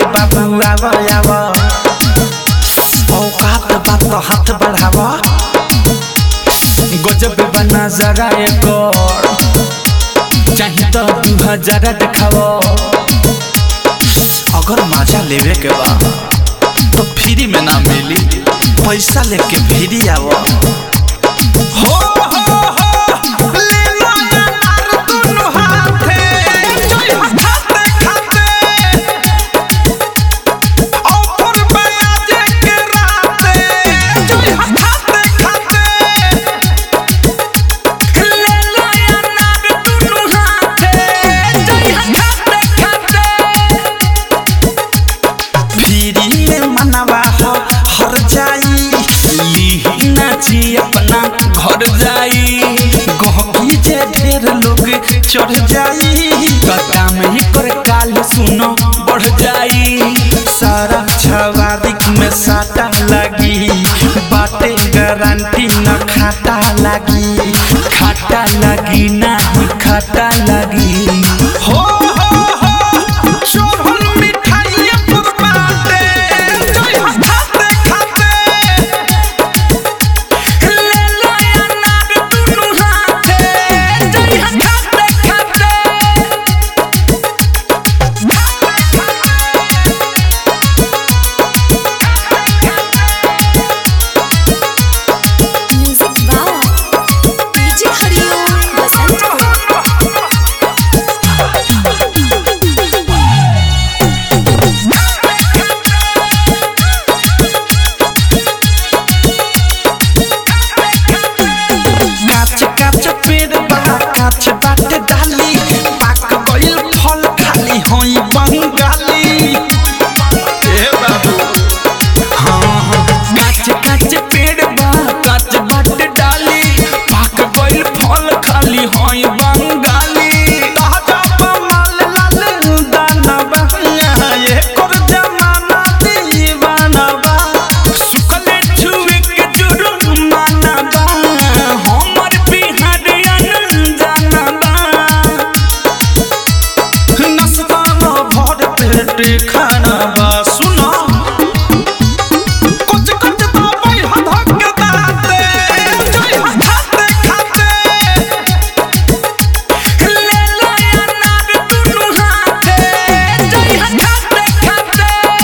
बाबू आव आव औकात बात हाथ बढ़ावा गजब बना जरा एक चाहे तो दू हजार देखाव अगर मजा लेवे के बा तो फ्री में ना मिली पैसा लेके फ्री आव हो हो हो ले लो यार दुनु हाथे जोई खाते खाते ऑफर बयाजे के राते जोई खाते खाते ले लो यार दुनु हाथे जोई खाते खाते फिरी में मनवा हो हर जाई लीही नाची अपना घर जाई गहकी जे ढेर लोग चढ़ जाई कता में कर काल सुनो बढ़ जाई सारा छवारिक में साटा लगी बाटे गारंटी न खाता लगी खाता लगी ना खाता लगी हो हो हो शोभन मिठाई पुरबाते जोई खाते खाते ले लो अनार दुनु हाथे जोई खाते खाते music by DJ Hariom Basant काच काच पेड़ बा काच बाटे डाली पाक गइल फल खाली होई बंगाली ए बाबू हाँ हाँ काच काच पेड़ बा काच बाटे डाली पाक गइल फल खाली होई बंगाली ताजा माल लाल दाना बा ये कर जमाना दीवाना बा सुखले छुए के जुर्माना बा हमर बिहार अनजाना बा नाश्ता में भर पेट खाना बा सुना कुछ कुछ तो भाई हदक के दाते जोई खाते खाते ले लो अनार दुनु हाथे जोई खाते खाते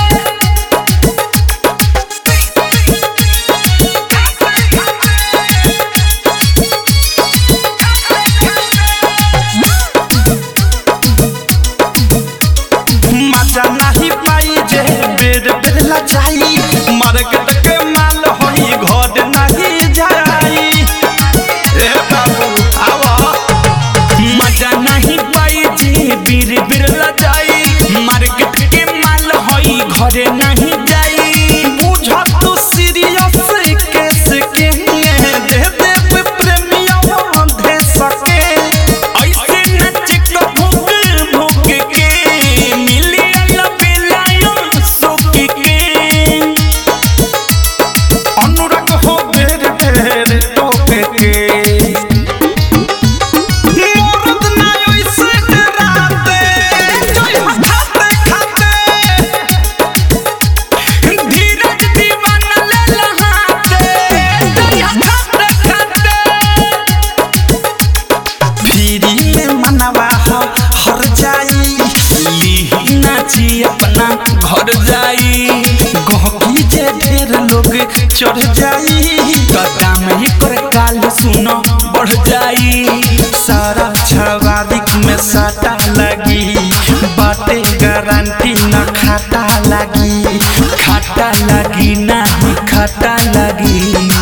मजा नहीं पाई जे बेर बेर लचाई मार्केट के माल होई घर नहीं जाई ए बाबू आवा मजा नहीं पाई जे बीर बीर लचाई मार्केट के माल होई घर नहीं जाई बुझ तू सीरियस केस के दे दे प्रेमिया दे सके ऐसे नच के भूख भूख के मिलियन बेलायो सुख के अनुराग हो बेर बेर टोके के मोरद ना ओइसे डराते जोई खाते खाते धीरज दीवाना ले लहाते जोई खाते खाते फिरी में मनवा हो हर जाई लीही नाची अपना घर जाई गहकी जे ढेर लोग चढ़ जाई कता में कर काल सुनो बढ़ जाई सारा छवारिक में साटा लगी बाटे गारंटी न खाता लगी खाता लगी ना खाता लगी